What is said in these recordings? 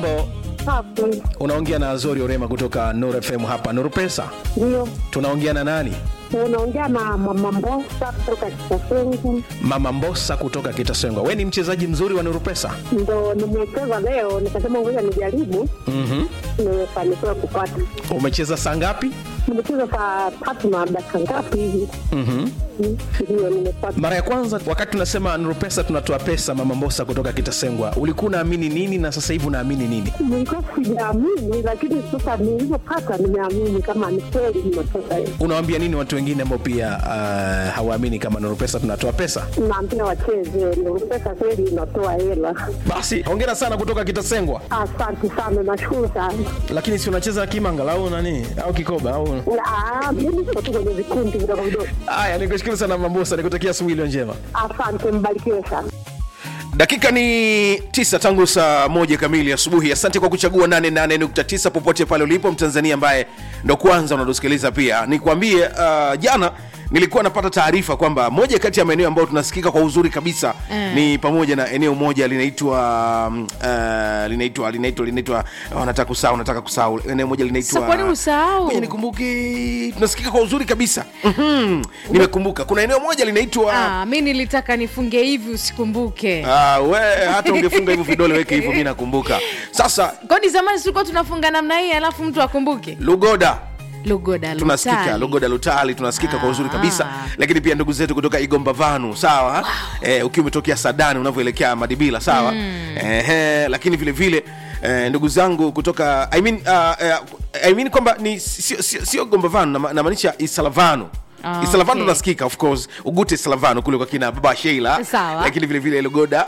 mambo Safi. unaongea na azori orema kutoka nur fm hapa nuru pesa Ndio. tunaongea na nani Unaongea na mama Mbosa kutoka Kitasengu. mama mbosa kutoka kitasengwa we ni mchezaji mzuri wa nuru pesa Ndo nimecheza leo, nikasema ngoja nijaribu, mm-hmm. nimefanikiwa kupata. umecheza saa ngapi Nimecheza saa tatu na dakika ngapi hivi? mm-hmm. Mm, Ndio nimepata. mara ya kwanza wakati tunasema nuru pesa tunatoa pesa mama mbosa kutoka kitasengwa ulikuwa unaamini nini na sasa hivi unaamini nini Nilikuwa sijaamini, lakini sasa nilivyopata nimeamini kama ni kweli nimetoka hiyo. unawambia nini watu wengine ambao pia uh, hawaamini kama nuru pesa tunatoa pesa Naambia wacheze, ndio pesa kweli inatoa hela. basi hongera sana kutoka kitasengwa Asante sana, nashukuru sana. lakini si unacheza kimanga au nani au kikoba au Ah, Mimi niko tu kwenye vikundi vidogo vidogo. haya nikushukuru sana mambosa nikutakia asubuhi iliyo njema Asante, mbarikiwe sana. dakika ni tisa tangu saa moja kamili asubuhi asante kwa kuchagua 88.9 popote pale ulipo mtanzania ambaye ndo kwanza unatusikiliza pia nikwambie uh, jana nilikuwa napata taarifa kwamba moja kati ya maeneo ambayo tunasikika kwa uzuri kabisa Mm. ni pamoja na eneo moja linaitwa um, uh, linaitwa linaitwa linaitwa oh, nataka kusahau nataka kusahau eneo moja linaitwa Sasa kwani usahau? Ngoja nikumbuke tunasikika kwa uzuri kabisa Mhm. nimekumbuka kuna eneo moja linaitwa Ah, mi nilitaka nifunge hivi usikumbuke Ah, we hata ungefunga hivyo vidole weke hivyo mi nakumbuka sasa kwani zamani tulikuwa tunafunga namna hii alafu mtu akumbuke lugoda lugoda tunasikika Lutali. lugoda lutali tunasikika kwa uzuri Ah. kabisa lakini pia ndugu zetu kutoka igomba vanu sawa wow. eh, ukiwa umetokea sadani unavyoelekea madibila sawa mm. eh, lakini vile vile eh, ndugu zangu kutoka I mean, uh, uh, I mean kwamba ni sio sio- sio gomba vanu nama- namaanisha isalavanu Ah, isalavanu okay. tunasikika of course ugute isalavanu kule kwa kina baba sheila Sawa. lakini vile vile lugoda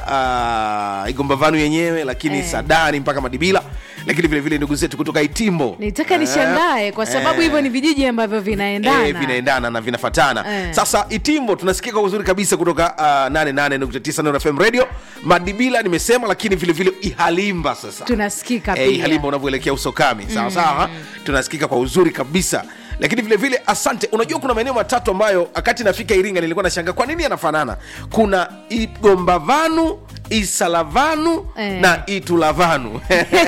uh, igomba vanu yenyewe lakini Eh. sadani mpaka madibila lakini vile vile ndugu zetu kutoka itimbo nitaka Eh, nishangae kwa sababu eh. hivyo ni vijiji ambavyo vinaendana Eh, vinaendana na vinafatana Eh. sasa itimbo tunasikika kwa uzuri kabisa kutoka uh, 88.9 Nuru fm radio madibila nimesema lakini vile vile ihalimba sasa tunasikika eh, pia ihalimba unavyoelekea usokami sawa sawa tunasikika kwa uzuri kabisa lakini vile vile asante unajua kuna maeneo matatu ambayo wakati nafika iringa nilikuwa nashanga kwa nini yanafanana kuna igombavanu isalavanu Eh. na itulavanu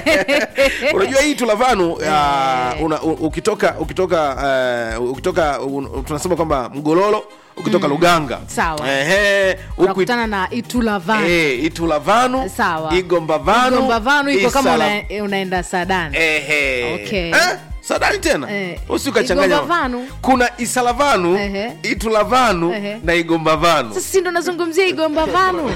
unajua hii tulavanu uh, una, u- ukitoka ukitoka uh, ukitoka un, tunasema kwamba mgololo ukitoka luganga Sawa. Ehe, huku it- unakutana na itulavani eh, itulavanu sawa igombavanu Igombavanu iko kama Isala- una, unaenda sadani Ehe. Okay. Eh? sadani tena Eh. usi ukachanganya Igombavanu. kuna isalavanu Ehe. itulavanu Ehe. na igombavanu sasa si ndo nazungumzia igomba vanu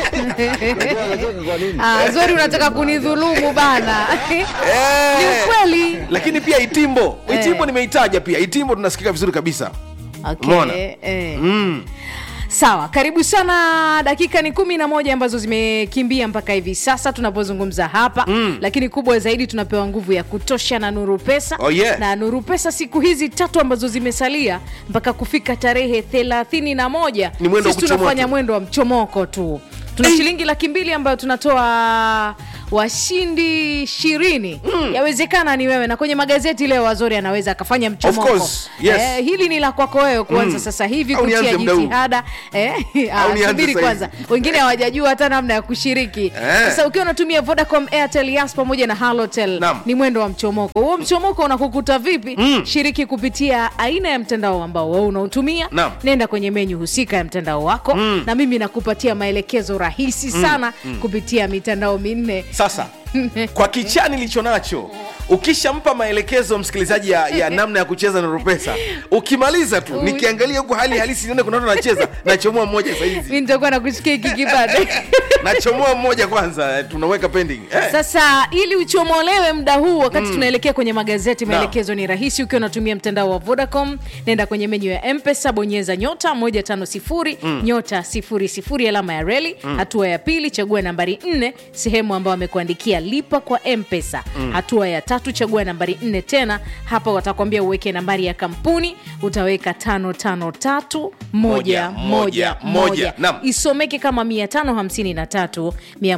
ah, zori unataka kunidhulumu bana ni Eh. ukweli lakini pia itimbo Eh. itimbo nimeitaja pia itimbo tunasikika vizuri kabisa Umeona? okay. eh. mm. sawa karibu sana dakika ni kumi na moja ambazo zimekimbia mpaka hivi sasa tunapozungumza hapa mm. lakini kubwa zaidi tunapewa nguvu ya kutosha na nuru pesa Oh, yeah. na nuru pesa siku hizi tatu ambazo zimesalia mpaka kufika tarehe thelathini na moja Ni mwendo wa sisi kuchomoa tunafanya tu. mwendo wa mchomoko tu tuna shilingi laki mbili ambayo tunatoa washindi ishirini mm. yawezekana ni wewe na kwenye magazeti leo wazori anaweza akafanya mchomoko course, yes. eh, hili ni la kwako wewe kuanza Mm. sasa hivi Au nianze kutia muda huu? jitihada eh, ah, Au nianze subiri sasa kwanza wengine hawajajua hata namna ya kushiriki sasa ukiwa unatumia vodacom airtel yas pamoja na halotel Naam. ni mwendo wa mchomoko huo mchomoko unakukuta vipi Mm. shiriki kupitia aina ya mtandao ambao wewe unautumia Naam. nenda kwenye menyu husika ya mtandao wako Mm. na mimi nakupatia maelekezo rahisi sana kupitia mitandao minne sasa kwa kichaa nilicho nacho ukishampa maelekezo msikilizaji ya, ya namna ya kucheza na rupesa ukimaliza tu nikiangalia huku hali halisi nione kuna watu nacheza nachomoa mmoja sahizi mi nitakuwa nakusikia hiki kipande nachomoa mmoja kwanza tunaweka pending eh. sasa ili uchomolewe muda huu wakati tunaelekea kwenye magazeti Naam. maelekezo ni rahisi ukiwa unatumia mtandao wa vodacom nenda kwenye menyu ya mpesa bonyeza nyota 150 nyota 00 alama ya reli hatua ya pili chagua nambari 4 sehemu ambayo amekuandikia lipa kwa mpesa hatua ya tatu chagua nambari 4 tena hapa watakwambia uweke nambari ya kampuni utaweka 553 Moja, moja, moja. Naam. isomeke kama 553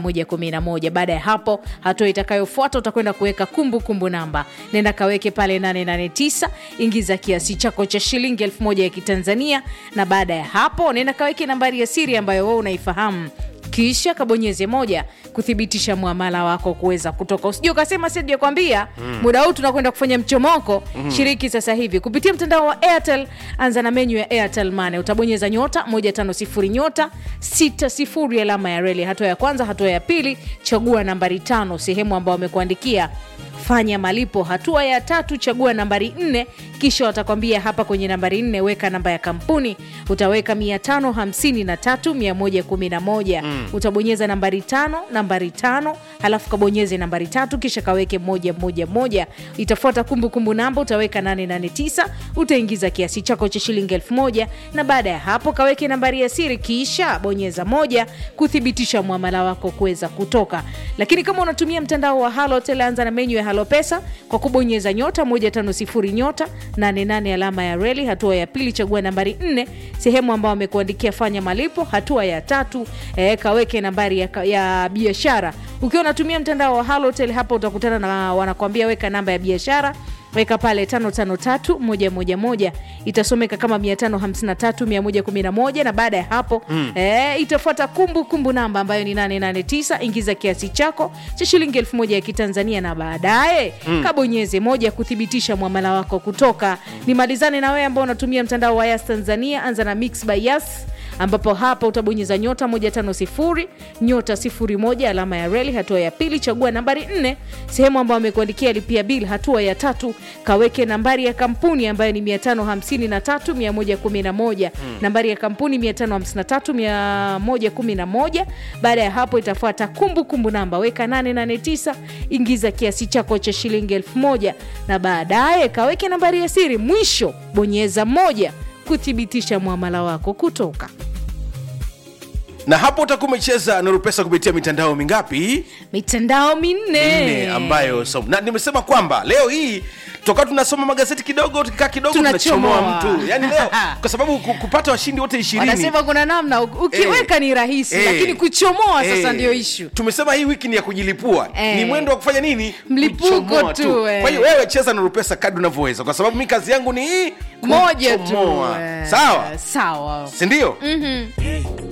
111 baada ya hapo hatua itakayofuata utakwenda kuweka kumbukumbu namba nenda kaweke pale 889 ingiza kiasi chako cha shilingi 1000 ya kitanzania na baada ya hapo nenda kaweke nambari ya siri ambayo wewe unaifahamu kisha kabonyeze moja kuthibitisha mwamala wako kuweza kutoka usijua ukasema sijakwambia mm. muda huu tunakwenda kufanya mchomoko mm. shiriki sasa hivi kupitia mtandao wa airtel anza na menyu ya airtel mane utabonyeza nyota 150 nyota 60 alama ya reli hatua ya kwanza hatua ya pili chagua nambari tano sehemu ambao wamekuandikia fanya malipo hatua ya tatu chagua nambari nne kisha watakwambia hapa kwenye nambari nne weka namba ya kampuni utaweka 553111 mm. utabonyeza nambari tano nambari tano halafu kabonyeze nambari tatu kisha kaweke moja moja moja itafuata kumbukumbu namba utaweka 889 utaingiza kiasi chako cha shilingi elfu moja na baada ya hapo kaweke nambari ya siri kisha bonyeza moja kuthibitisha mwamala wako kuweza kutoka lakini kama unatumia mtandao wa halotel anza na menyu ya halo pesa kwa kubonyeza nyota 150 nyota 88 alama ya reli hatua ya pili chagua nambari 4 sehemu ambao wamekuandikia fanya malipo hatua ya tatu eh, kaweke nambari ya, ya biashara ukiwa unatumia mtandao wa halotel hapa utakutana na wanakuambia weka namba ya biashara weka pale 553111 itasomeka kama 553111 na baada ya hapo mm. e, itafuata kumbukumbu namba ambayo ni 889 ingiza kiasi chako cha shilingi 1000 ya kitanzania na baadaye mm. kabonyeze moja kuthibitisha mwamala wako kutoka nimalizane na wewe ambao unatumia mtandao wa yas tanzania anza na mix by yas ambapo hapa utabonyeza nyota 150 nyota 01 alama ya reli hatua ya pili chagua nambari 4 sehemu ambayo amekuandikia lipia bil hatua ya tatu kaweke nambari ya kampuni ambayo ni 553111 mm. nambari ya kampuni 553111 baada ya hapo itafuata kumbukumbu namba weka 889 ingiza kiasi chako cha shilingi 1000 na baadaye kaweke nambari ya siri mwisho bonyeza moja kuthibitisha mwamala wako kutoka na hapo utakuwa umecheza nuru pesa kupitia mitandao mingapi mitandao minne nne ambayo so, na nimesema kwamba leo hii toka tunasoma magazeti kidogo tukikaa kidogo Tunachomoa. tunachomoa mtu yani leo kwa sababu ku- kupata washindi wote ishirini wanasema kuna namna u- ukiweka Eh, ni rahisi eh, lakini kuchomoa sasa eh, ndio ishu tumesema hii wiki ni ya kujilipua Eh. ni mwendo wa kufanya nini Mlipuko Kuchomoa tu, eh. kwa hiyo wewe cheza nuru pesa kadri unavyoweza kwa sababu mi kazi yangu ni hii moja tu kuchomoa. eh, sawa sawa sindio mm-hmm.